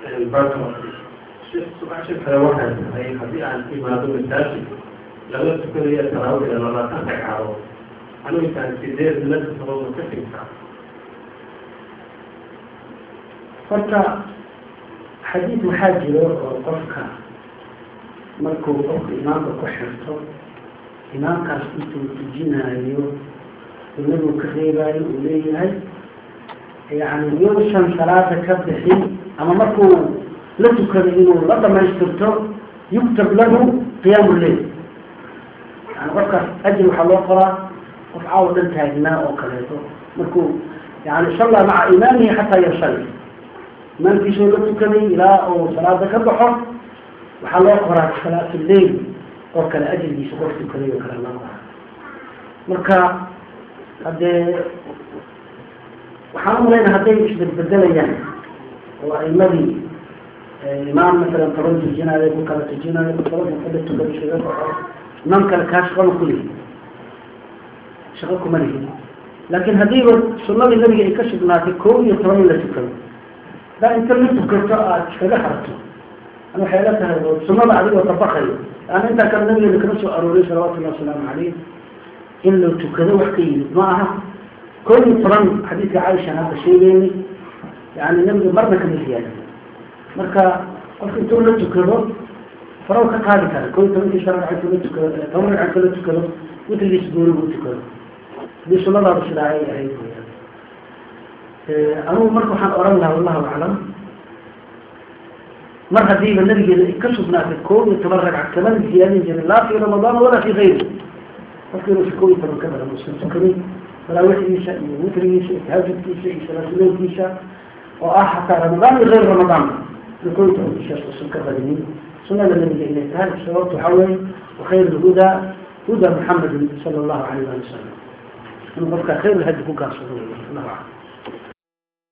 su-aasha kale waxay tahay haddii aan imaado masaajid laga tukanayo taraawix labaatan ragcadood anigu intaan sideed la tukado ma ka sigtaa horta xadiid waxaa jiro oo qofka markuu qofka imaamka ku xirto imaamkaas intuu tujinaayo inagu ka reebaayo uu leeyahay yani yuusan salaada ka bixin ama markuu la tukado inuu la dhamaystirto yuktab lahu qiyaamu lleil yani qofkaas ajir waxaa loo qoraa qof caawa dhan taagnaa oo kaleeto markuu yani salla maca imaamihi xataa yasali imaamkiisoo la tukaday ilaa uu salaada ka baxo waxaa loo qoraa salaatu lleil oo kale ajrigiisa qof tukaday oo kale loo qoraa marka haddee waxaan umalayna hadday isbedbedelayaan oo aimadii imaam masalan toban tujinaayo ku kala tujinaayo toban kada tukada shaga baxo imaam kale kaa shaqama kulihi shaqo kuma lihin laakiin haddiiba sunadii nabiga ay ka sugnaatay koob iyo toban in la tukado hadaa inta la tukato aada iskaga harto an waxay la tahay oo sunada adigoo tabaqayo an intaa kale nabigeena kama soo arooray salawatullahi wasalaamu calayh in la tukado wax ka yimid ma aha koob iyo toban xadiidka caaisha hadda sheegeynay yani nabiga marna kama ziyaadin marka qofka intuu la tukado faraw ka qaadi kara koob iyo tobankii shan ragca intuu la tukado toban ragca intuu la tukado witrigiis goonigu u tukado hadii sunadaada sidaa ay ahayd anugu marka waxaan oran lahaa wallahu aclam mar hadiiba nabigeeda ay ka sugnaatay koob iyo toban ragca kamana ziyaadin jirin laa fi ramadaan walaa fi gayri qofka inuusa koob iyo toban ka badan uusan tukanin salaawixiisa iyo witrigiisa iyo tahajudkiisa iyo salaatuleylkiisa oo ah xataa ramadaan iyo gayr ramadaan in koob iyo tobankiishaas uusan ka badinin sunada nabiga inay tahay sababta waxaa weeye wakhayr lhudaa huda muxamedin sala allahu alayh ali wasalam inuu qofka khayr lhadi ku gaarsado allah aclam